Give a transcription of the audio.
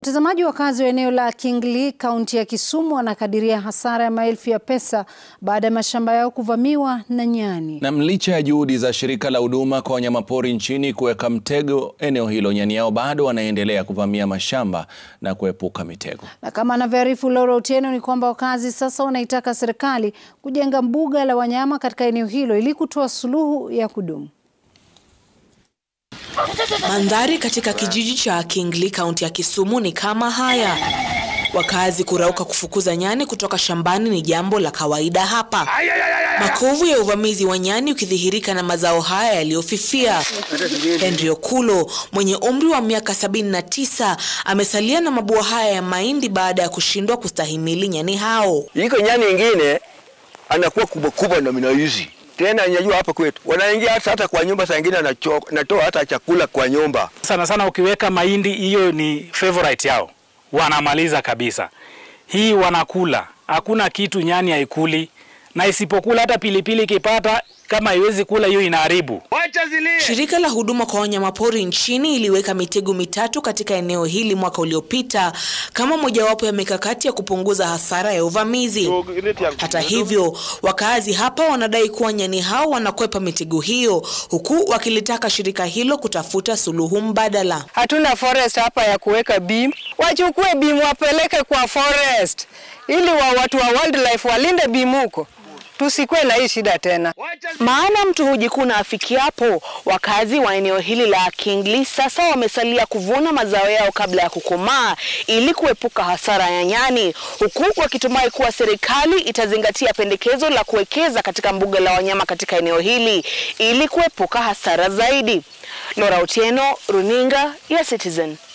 Watazamaji wakazi wa eneo la Kinglee kaunti ya Kisumu wanakadiria hasara ya maelfu ya pesa baada ya mashamba yao kuvamiwa na nyani. Na licha ya juhudi za shirika la huduma kwa wanyamapori nchini kuweka mtego eneo hilo, nyani hao bado wanaendelea kuvamia mashamba na kuepuka mitego. Na kama anavyoarifu Laura Otieno ni kwamba wakazi sasa wanaitaka serikali kujenga mbuga la wanyama katika eneo hilo ili kutoa suluhu ya kudumu. Mandhari katika kijiji cha Kinglee kaunti ya Kisumu ni kama haya. Wakazi kurauka kufukuza nyani kutoka shambani ni jambo la kawaida hapa. Makovu ya uvamizi wa nyani ukidhihirika na mazao haya yaliyofifia. Henry Okulo mwenye umri wa miaka 79 amesalia na mabua haya ya mahindi baada ya kushindwa kustahimili nyani hao. Iko nyani ingine anakuwa kubwa kubwa na minaizi tena nyajua hapa kwetu wanaingia hata hata kwa nyumba, saa ingine natoa hata chakula kwa nyumba. Sana sana ukiweka mahindi, hiyo ni favorite yao, wanamaliza kabisa. Hii wanakula, hakuna kitu nyani haikuli, na isipokula hata pilipili ikipata kama haiwezi kula hiyo inaharibu. Shirika la huduma kwa wanyamapori nchini iliweka mitego mitatu katika eneo hili mwaka uliopita kama mojawapo ya mikakati ya kupunguza hasara ya uvamizi. Hata hivyo, wakaazi hapa wanadai kuwa nyani hao wanakwepa mitego hiyo, huku wakilitaka shirika hilo kutafuta suluhu mbadala. Hatuna forest hapa ya kuweka beam, wachukue beam wapeleke kwa forest ili wa watu wa wildlife walinde beam huko tusikuwe na hii shida tena. Maana mtu hujikuna afikiapo. Wakazi wa eneo hili la Kinglee sasa wamesalia kuvuna mazao yao kabla ya kukomaa ili kuepuka hasara ya nyani, huku wakitumai kuwa serikali itazingatia pendekezo la kuwekeza katika mbuga la wanyama katika eneo hili ili kuepuka hasara zaidi. Laura Otieno, Runinga ya Citizen.